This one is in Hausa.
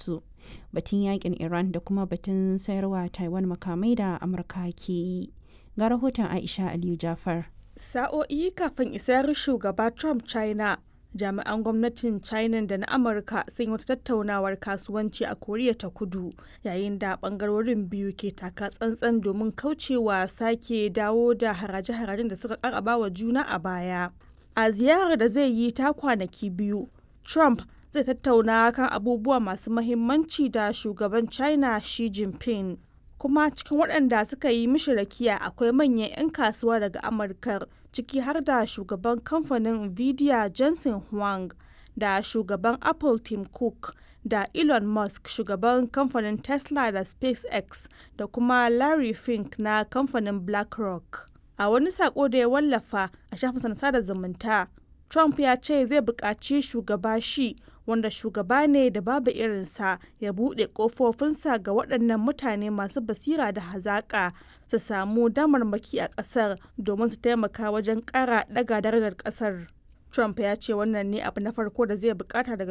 su batun yakin iran da kuma batun sayarwa taiwan makamai da amurka ke yi ga rahoton aisha aliyu jafar sa'o'i kafin isar shugaba trump china jami'an gwamnatin china da na amurka sun yi wata tattaunawar kasuwanci a koriya ta kudu yayin da bangarorin biyu ke taka tsantsan domin kaucewa sake dawo da haraje-harajen da suka karaba wa juna a baya a ziyarar da zai yi ta kwanaki biyu trump zai tattauna kan abubuwa masu mahimmanci da shugaban china xi jinping kuma cikin waɗanda suka yi mishi rakiya akwai manyan 'yan kasuwa daga amurka ciki har da shugaban kamfanin nvidia jensen huang da shugaban apple tim cook da elon musk shugaban kamfanin tesla da spacex da kuma larry fink na kamfanin blackrock a wani sako da ya wallafa a shafin sada zumunta trump ya ce zai buƙaci shugaba shi wanda shugaba ne da babu irinsa ya buɗe ƙofofinsa ga waɗannan mutane masu basira da hazaƙa su samu damarmaki a ƙasar domin su taimaka wajen ƙara ɗaga darajar ƙasar. Trump ya ce wannan ne abu na farko da zai bukata daga